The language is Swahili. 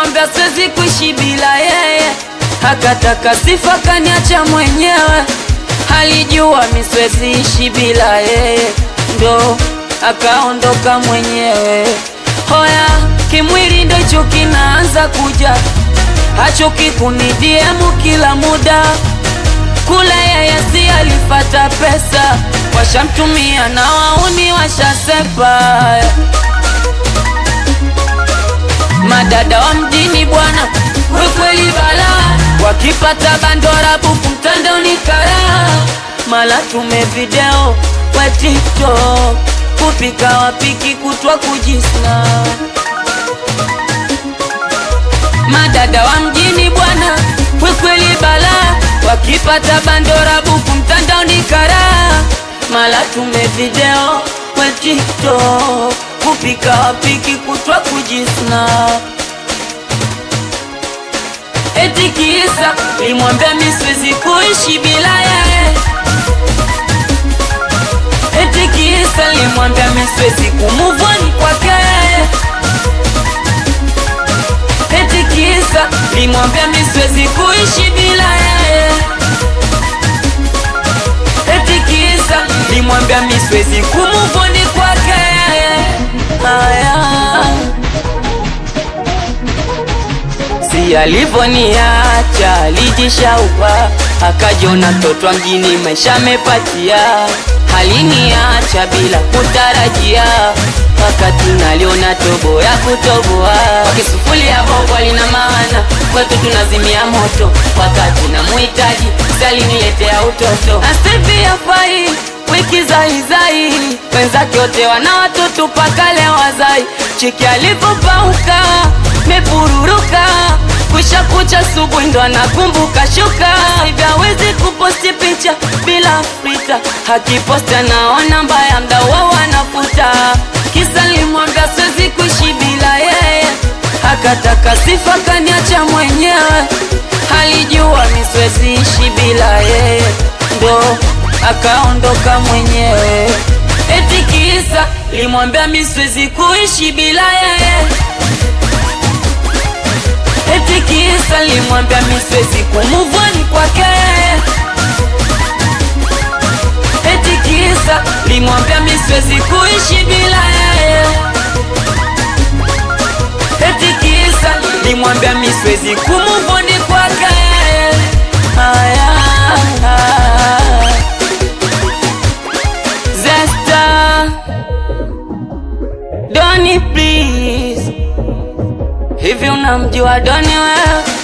nilimwambia siwezi kuishi bila yeye, akataka sifa kaniacha mwenyewe. Alijua mi siwezi ishi bila yeye, ndo akaondoka mwenyewe. Hoya kimwili ndo hicho kinaanza kuja, hachoki kunidiemu kila muda kule yeye si alifata pesa, washamtumia na wauni washasepa. Madada wa mjini bwana, wekweli bala, wakipata bandora buku mtandaoni kara, mala tume video we TikTok, kupika wapiki kutwa kujisna. Madada wa mjini bwana, wekweli bala, wakipata bandora buku mtandaoni kara, mala tume video we TikTok, kupika wapiki kutwa kujisna. Eti kisa limwambia mi siwezi kuishi bila yeye, eti kisa limwambia mi siwezi kumuvoni kwake yeye, eti kisa limwambia mi siwezi kuishi bila yeye, eti kisa limwambia mi siwezi kumuvoni kwake yeye. Haya. Si alivoniacha alijishaupa, akajiona mtoto mjini, maisha mepatia. Haliniacha bila kutarajia, wakati naliona tobo ya kutoboa. Kisufulia bongo lina maana, kwetu tunazimia moto, wakati namuhitaji saliniletea utoto. Asifi afai wiki zaizai, wenzake wote wana watoto mpaka leo wazai. Chiki alivyopauka mepururuka Kusha kucha subuhi ndo anakumbuka shuka hivi hawezi kuposti picha bila frita, akiposti anaona mbaya mdawa wanafuta. Kisa limwambia siwezi kuishi bila yeye, akataka sifa kaniacha mwenyewe. Alijua mi siwezi ishi bila yeye, ndo akaondoka mwenyewe. Eti kisa limwambia mi siwezi kuishi bila yeye Eti kisa limwambia mi siwezi kumuvoni kwake, eti kisa limwambia mi siwezi kuishi bila yeye, eti kisa limwambia mi siwezi kumuvoni kwake. Haya, Zesta, Doni please Hivi unamjua Doni wewe?